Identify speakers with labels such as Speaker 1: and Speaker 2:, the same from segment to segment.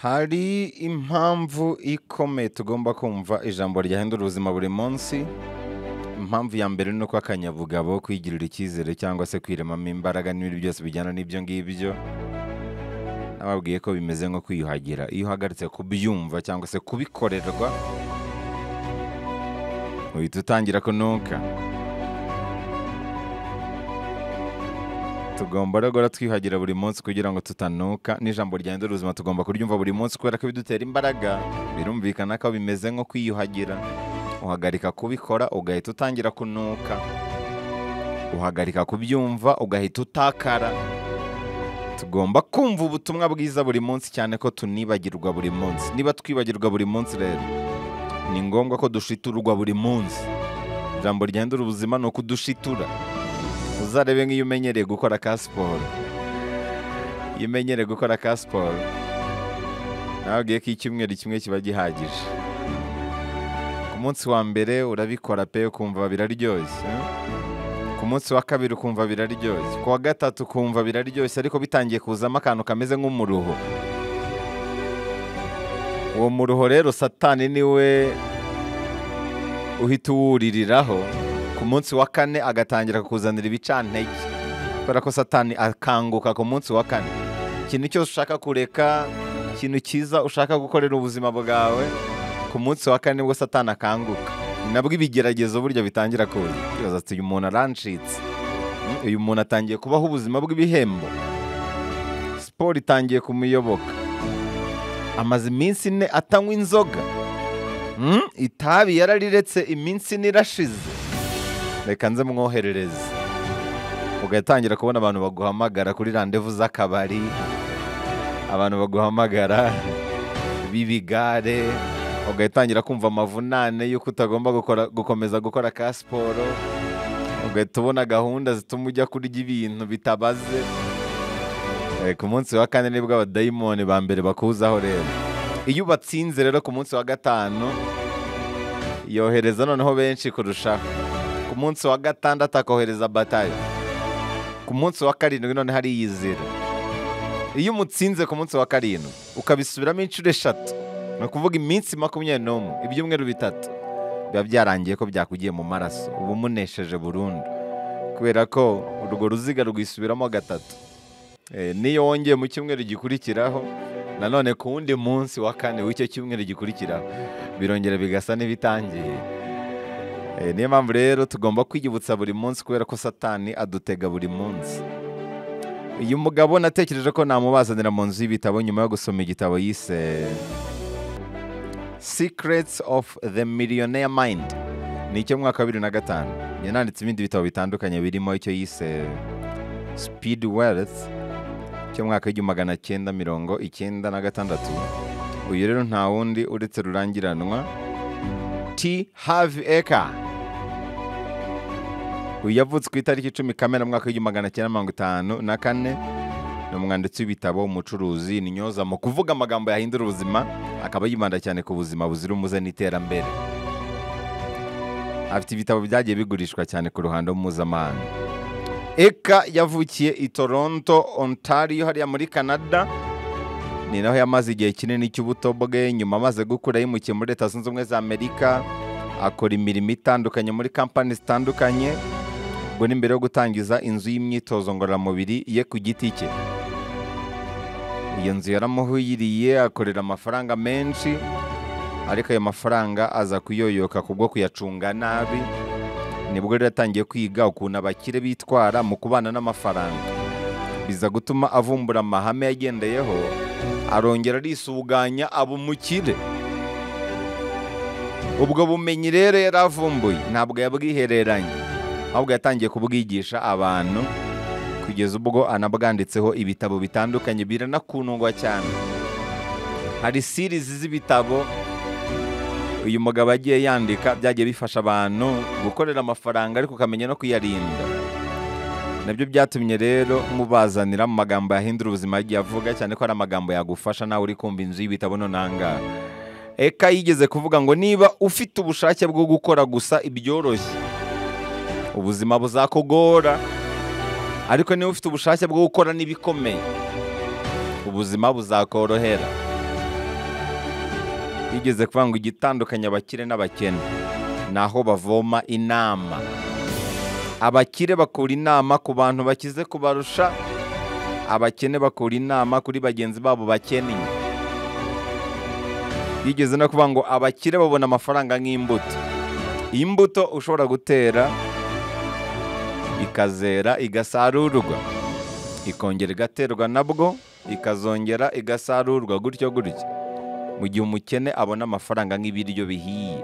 Speaker 1: hari impamvu ikomeye tugomba kumva ijambo ryahindura ubuzima buri munsi impamvu ya mbere ni uko akanyabugabo kwigirira icyizere cyangwa se kwiremamo imbaraga n'ibindi byose bijyana n'ibyo ngibyo nababwiye ko bimeze nko kwiyuhagira iyo uhagaritse kubyumva cyangwa se kubikorerwa uhita utangira kunuka tugomba rero twiyuhagira buri munsi kugira ngo tutanuka n'ijambo ryahindura ubuzima tugomba kuryumva buri munsi kubera ko bidutera imbaraga birumvikana ko bimeze nko kwiyuhagira uhagarika kubikora ugahita utangira kunuka uhagarika kubyumva ugahita utakara tugomba kumva ubutumwa bwiza buri munsi cyane ko tunibagirwa buri munsi niba twibagirwa buri munsi rero ni ngombwa ko dushiturwa buri munsi ijambo ryahindura ubuzima ni ukudushitura uzarebe nk'iyo umenyereye gukora ka siporo iyo umenyereye gukora ka siporo nababwiye ko icyumweru kimwe kiba gihagije ku munsi wa mbere urabikora pe ukumva biraryoshye eh? ku munsi wa kabiri ukumva biraryoshye ku wa gatatu ukumva biraryoshye ariko bitangiye kuzamo akantu kameze nk'umuruho uwo muruho rero satani niwe uhita uwuririraho ku munsi wa kane agatangira kukuzanira ibicantege kubera ko satani akanguka ku munsi wa kane ikintu cyose ushaka kureka ikintu cyiza ushaka gukorera ubuzima bwawe ku munsi wa kane nibwo satani akanguka ni nabwo ibigeragezo burya bitangira kuza ibaza ati uyu muntu arancitse Mm, uyu muntu atangiye kubaho ubuzima bw'ibihembo siporo itangiye kumuyoboka amaze iminsi ine atanywa inzoga Mm, itabi yarariretse iminsi ine irashize reka nze mwoherereze ugatangira kubona abantu baguhamagara kuri randevu z'akabari abantu baguhamagara b'ibigare ugatangira kumva amavunane y'uko utagomba gukora, gukomeza gukora ka siporo ugahita ubona gahunda zituma ujya kurya ibintu bitabaze Eh, ku munsi wa kane nibwo abadayimoni ba mbere bakuzaho rero iyo ubatsinze rero ku munsi wa gatanu yohereza noneho benshi kurushaho ku munsi wa gatandatu akohereza batayo ku munsi wa karindwi noneho ariyizira iyo umutsinze ku munsi wa karindwi ukabisubiramo inshuro eshatu ni ukuvuga iminsi makumyabiri n'umwe ibyumweru bitatu biba byarangiye ko byakugiye mu maraso uba umunesheje burundu kubera ko urwo ruziga rwisubiramo gatatu Eh, n'iyo wongeye mu cyumweru gikurikiraho nanone ku wundi munsi wa kane w'icyo cyumweru gikurikiraho birongera bigasa n'ibitangiye Eh, niyo mpamvu rero tugomba kwiyibutsa buri munsi kubera ko satani adutega buri munsi uyu mugabo natekereje ko namubazanira mu nzu y'ibitabo nyuma yo gusoma igitabo yise secrets of the millionaire mind ni icyo mu mwaka wa bibiri na gatanu yananditse ibindi bitabo bitandukanye birimo icyo yise speed wealth cyo mu mwaka w'igihumbi magana cyenda mirongo icyenda na gatandatu uyu rero nta wundi uretse rurangiranwa t havi eka uyu yavutse ku itariki icumi kamena mu mwaka w'igihumbi magana cyenda mirongo itanu na kane ni umwanditsi w'ibitabo umucuruzi ni nyoza mu kuvuga amagambo yahindura ubuzima akaba yibanda cyane ku buzima buzira umuze n'iterambere afite ibitabo byagiye bigurishwa cyane ku ruhando mpuzamahanga eka yavukiye i toronto ontario hariya muri canada ni naho yamaze igihe kinini cy'ubuto bwe nyuma amaze gukura yimukiye muri leta zunze ubumwe za amerika akora imirimo itandukanye muri kampani zitandukanye ubwo ni mbere yo gutangiza inzu y'imyitozo ngororamubiri ye ku giti cye iyo nzu yaramuhiriye akorera amafaranga menshi ariko ayo mafaranga aza kuyoyoka kubwo kuyacunga nabi nibwo rero yatangiye kwiga ukuntu abakire bitwara mu kubana n'amafaranga biza gutuma avumbura amahame yagendeyeho arongera arisuganya aba umukire ubwo bumenyi rero yari avumbuye ntabwo yabwihereranye ahubwo yatangiye kubwigisha abantu kugeza ubwo anabwanditseho ibitabo bitandukanye biranakundwa cyane hari sirizi z'ibitabo uyu mugabo agiye yandika byagiye bifasha abantu gukorera amafaranga ariko ukamenya no kuyarinda nabyo byatumye rero mubazanira mu magambo yahindura ubuzima yagiye avuga cyane ko ari amagambo yagufasha nawe uri kumva inzu y'ibitabo none aha ngaha eka yigeze kuvuga ngo niba ufite ubushake bwo gukora gusa ibyoroshye ubuzima buzakugora ariko niba ufite ubushake bwo gukora n'ibikomeye ubuzima buzakorohera yigeze kuvuga ngo igitandukanye abakire n'abakene ni aho bavoma inama abakire bakura inama ku bantu bakize kubarusha abakene bakura inama kuri bagenzi babo bakennye yigeze no kuvuga ngo abakire babona amafaranga nk'imbuto iyi mbuto ushobora gutera ikazera igasarurwa ikongera igaterwa nabwo ikazongera igasarurwa gutyo gutyo mu gihe umukene abona amafaranga nk'ibiryo bihiye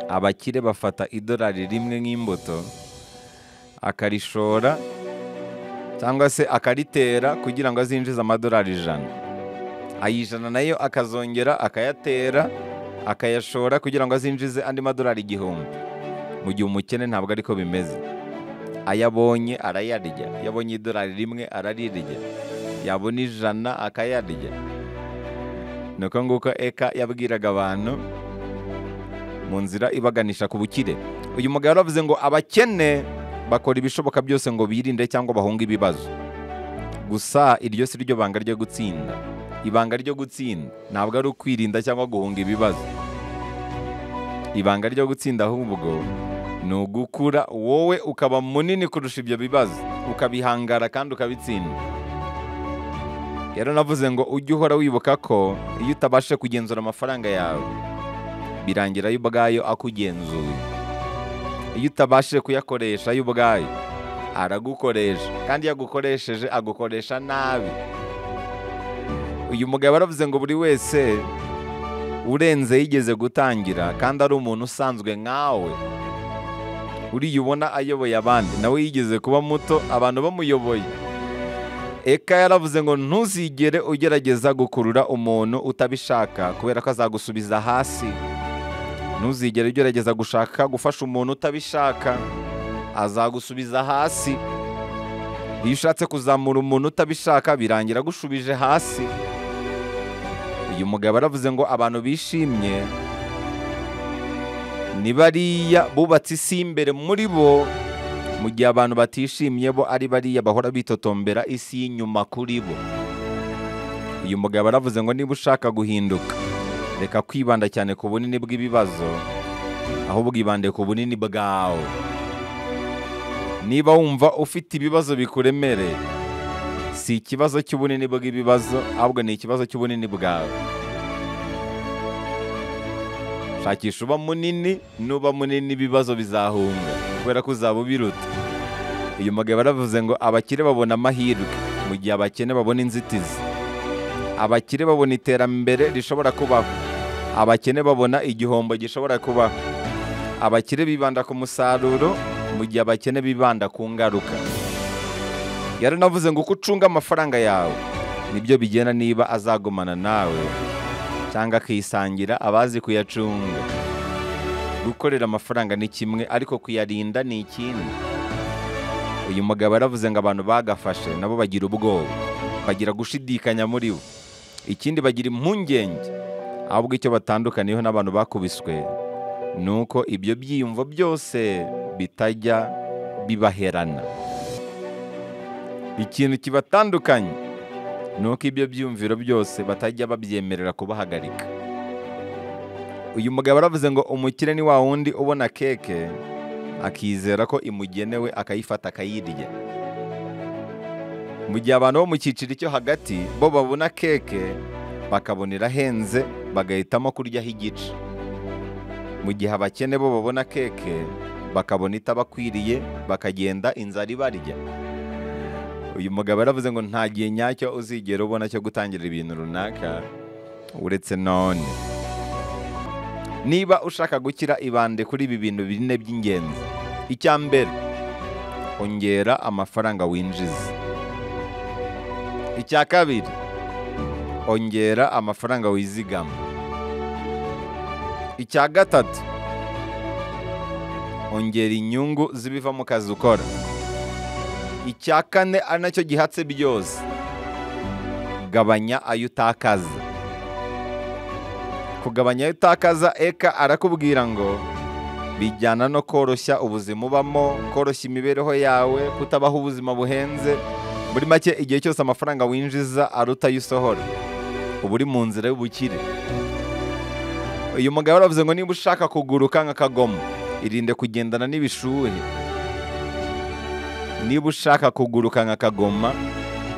Speaker 1: abakire bafata idolari rimwe nk'imbuto akarishora cyangwa se akaritera kugira ngo azinjize amadolari ijana ayijana nayo akazongera akayatera akayashora kugira ngo azinjize andi madolari igihumbi mu gihe umukene ntabwo ariko bimeze ayabonye arayarya yabonye idolari rimwe ararirya yabona ijana akayarya ni uko nguko eka yabwiraga abantu mu nzira ibaganisha ku bukire uyu mugabo yaravuze ngo abakene bakora ibishoboka byose ngo birinde cyangwa bahunge ibibazo gusa iryo si ryo banga ryo gutsinda ibanga ryo gutsinda ntabwo ari ukwirinda cyangwa guhunga ibibazo ibanga ryo gutsinda ahubwo ni ugukura wowe ukaba munini kurusha ibyo bibazo ukabihangara kandi ukabitsinda rero navuze ngo ujye uhora wibuka ko iyo utabashe kugenzura amafaranga yawe birangira yo ubwayo akugenzuye iyo utabashije kuyakoresha yo ubwayo aragukoresha kandi iyo agukoresheje agukoresha nabi uyu mugabo aravuze ngo buri wese urenze yigeze gutangira kandi ari umuntu usanzwe nkawe uriya ubona ayoboye abandi nawe yigeze kuba muto abantu bamuyoboye eka yaravuze ngo ntuzigere ugerageza gukurura umuntu utabishaka kubera ko azagusubiza hasi ntuzigere ugerageza gushaka gufasha umuntu utabishaka azagusubiza hasi iyo ushatse kuzamura umuntu utabishaka birangira agushubije hasi uyu mugabo aravuze ngo abantu bishimye ni bariya bubatse isi y'imbere muri bo mu gihe abantu batishimye bo ari bariya bahora bitotombera isi y'inyuma kuri bo uyu mugabo aravuze ngo niba ushaka guhinduka reka kwibanda cyane ku bunini bw'ibibazo ahubwo ibande ku bunini bwawe niba wumva ufite ibibazo bikuremereye si ikibazo cy'ubunini bw'ibibazo ahubwo ni ikibazo cy'ubunini bwawe shakisha uba munini nuba munini ibibazo bizahunga kubera ko uzaba ubiruta uyu mugabo aravuze ngo abakire babona amahirwe mu gihe abakene babona inzitizi abakire babona iterambere rishobora kubaho abakene babona igihombo gishobora kubaho abakire bibanda ku musaruro mu gihe abakene bibanda ku ngaruka yari navuze ngo uko ucunga amafaranga yawe nibyo bigena niba azagumana nawe cyangwa akisangira abazi kuyacunga gukorera amafaranga ni kimwe ariko kuyarinda ni ikindi uyu mugabo yaravuze ngo abantu bagafashe nabo bagira ubwoba bagira gushidikanya muri bo ikindi bagira impungenge ahubwo icyo batandukaniyeho n'abantu bakubiswe ni uko ibyo byiyumvo byose bitajya bibaherana ikintu kibatandukanye ni uko ibyo byiyumviro byose batajya babyemerera kubahagarika uyu mugabo aravuze ngo umukire ni wa wundi ubona keke akizera ko imugenewe akayifata akayirya mu gihe abantu bo mu cyiciro cyo hagati bo babona keke bakabona irahenze bagahitamo kuryaho igice mu gihe abakene bo babona keke bakabona itabakwiriye bakagenda inzara ibarya uyu mugabo yaravuze ngo nta gihe nyacyo uzigera ubona cyo gutangira ibintu runaka uretse none niba ushaka gukira ibande kuri ibi bintu bine by'ingenzi icya mbere ongera amafaranga winjiza icya kabiri ongera amafaranga wizigama icya gatatu ongera inyungu z'ibiva mu kazi ukora icya kane ari nacyo gihatse byose gabanya ayo utakaza kugabanya ayo utakaza eka arakubwira ngo bijyana no koroshya ubuzima ubamo koroshya imibereho yawe kutabaho ubuzima buhenze muri make igihe cyose amafaranga winjiza aruta ayo usohora uba uri mu nzira y'ubukire uyu mugabo aravuze ngo niba ushaka kuguruka nk'akagomo irinde kugendana n'ibishuhe niba ushaka kuguruka nk'akagoma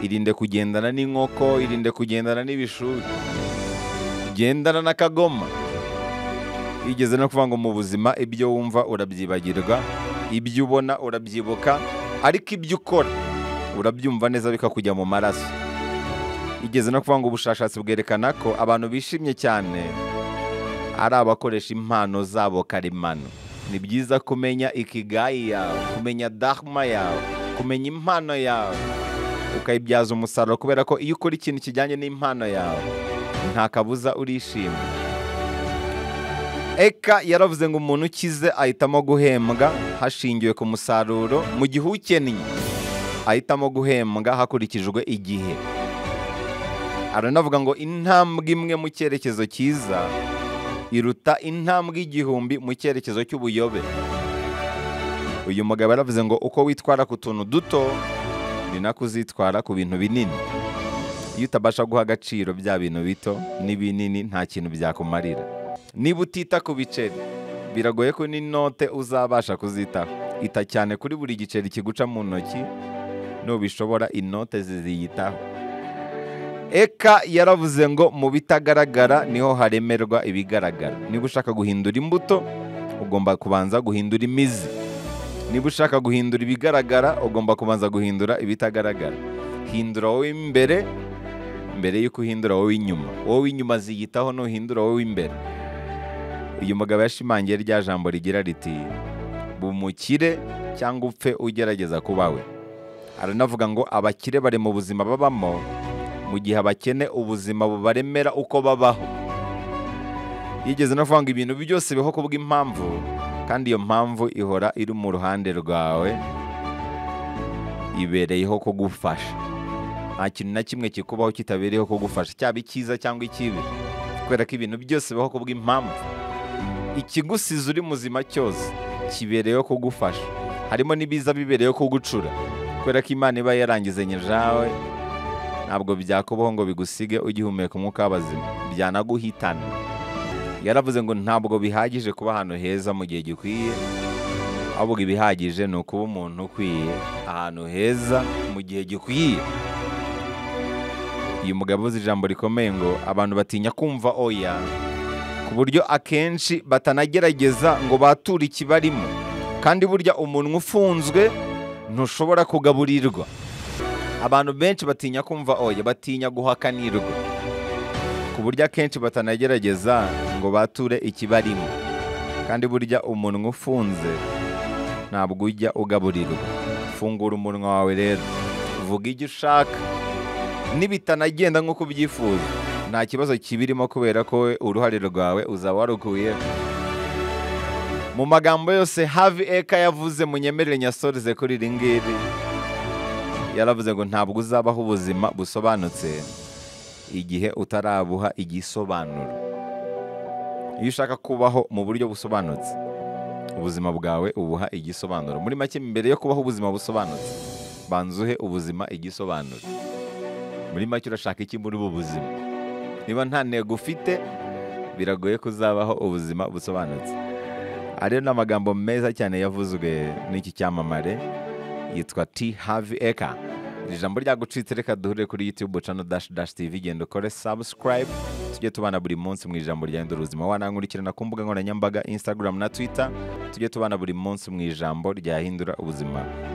Speaker 1: irinde kugendana n'inkoko irinde kugendana n'ibishuhe gendana n'akagoma igeze no kuvuga ngo mu buzima ibyo wumva urabyibagirwa ibyo ubona urabyibuka ariko ibyo ukora urabyumva neza bikakujya mu maraso igeze no kuvuga ngo ubushakashatsi bwerekana ko abantu bishimye cyane ari abakoresha impano zabo karemano ni byiza kumenya ikigayi yawe kumenya dahuma yawe kumenya impano yawe ukayibyaza umusaruro kubera ko iyo ukora ikintu kijyanye n'impano yawe nta kabuza urishima eka yaravuze ngo umuntu ukize ahitamo guhembwa hashingiwe ku musaruro mu gihe ukennye ahitamo guhembwa hakurikijwe igihe aranavuga ngo intambwe imwe mu cyerekezo cyiza iruta intambwe igihumbi mu cyerekezo cy'ubuyobe uyu mugabo yaravuze ngo uko witwara ku tuntu duto ni nako uzitwara ku bintu binini iyo utabasha guha agaciro bya bintu bito n'ibinini nta kintu byakumarira niba utita ku biceri biragoye ko n'inote uzabasha kuzitaho ita cyane kuri buri giceri kiguca mu ntoki nubishobora inote ziziyitaho eka yaravuze ngo mu bitagaragara niho haremerwa ibigaragara niba ushaka guhindura imbuto ugomba kubanza guhindura imizi niba ushaka guhindura ibigaragara ugomba kubanza guhindura ibitagaragara hindura wowe imbere mbere y'uko uhindura wowe inyuma wowe inyuma ziyitaho nuhindura wowe imbere uyu mugabo yashimangiye rya jambo rigira riti bumukire cyangwa upfe ugerageza kuba we aranavuga ngo abakire bari mu buzima babamo mu gihe abakene ubuzima bubaremera uko babaho yigeze no kuvuga ngo ibintu byose biho kubw'impamvu kandi iyo mpamvu ihora iri mu ruhande rwawe ibereyeho kugufasha nta kintu na kimwe kikubaho kitabereyeho kugufasha cyaba icyiza cyangwa ikibi kubera ko ibintu byose bibaho kubw'impamvu ikigusiza uri muzima cyose kibereyeho kugufasha harimo n'ibiza bibereyeho kugucura kubera ko imana iba yarangizanye jawe ntabwo byakubaho ngo bigusige ugihumeka umwuka w'abazima byanaguhitana yaravuze ngo ntabwo bihagije kuba ahantu heza mu gihe gikwiye ahubwo ibihagije ni ukuba umuntu ukwiye ahantu heza mu gihe gikwiye uyu mugabo uzi ijambo rikomeye ngo abantu batinya kumva oya ku buryo akenshi batanagerageza ngo bature ikibarimo kandi burya umunwa ufunzwe ntushobora kugaburirwa abantu benshi batinya kumva oya batinya guhakanirwa ku buryo akenshi batanagerageza ngo bature ikibarimo kandi burya umunwa ufunze ntabwo ujya ugaburirwa fungura umunwa wawe rero vuga ibyo ushaka nibitanagenda nk'uko ubyifuza nta kibazo kibirimo kubera ko we uruhare rwawe uzaba warukuyeho mu magambo yose havi eka yavuze munyemerere nyasorize kuri iri ngiri yaravuze ngo ntabwo uzabaho ubuzima busobanutse igihe utarabuha igisobanuro iyo ushaka kubaho mu buryo busobanutse ubuzima bwawe ubuha igisobanuro muri make mbere yo kubaho ubuzima busobanutse banza uhe ubuzima igisobanuro muri make urashaka iki muri ubu buzima niba nta ntego ufite biragoye ko uzabaho ubuzima busobanutse aha rero ni amagambo meza cyane yavuzwe n'iki cyamamare yitwa T Harvey Eka. Iri jambo ryagucitse reka duhure kuri YouTube channel dash dash TV genda ukore subscribe tujye tubana buri munsi mu ijambo ryahindura ubuzima wanankurikirana ku mbuga nkoranyambaga Instagram na Twitter tujye tubana buri munsi mu ijambo ryahindura ubuzima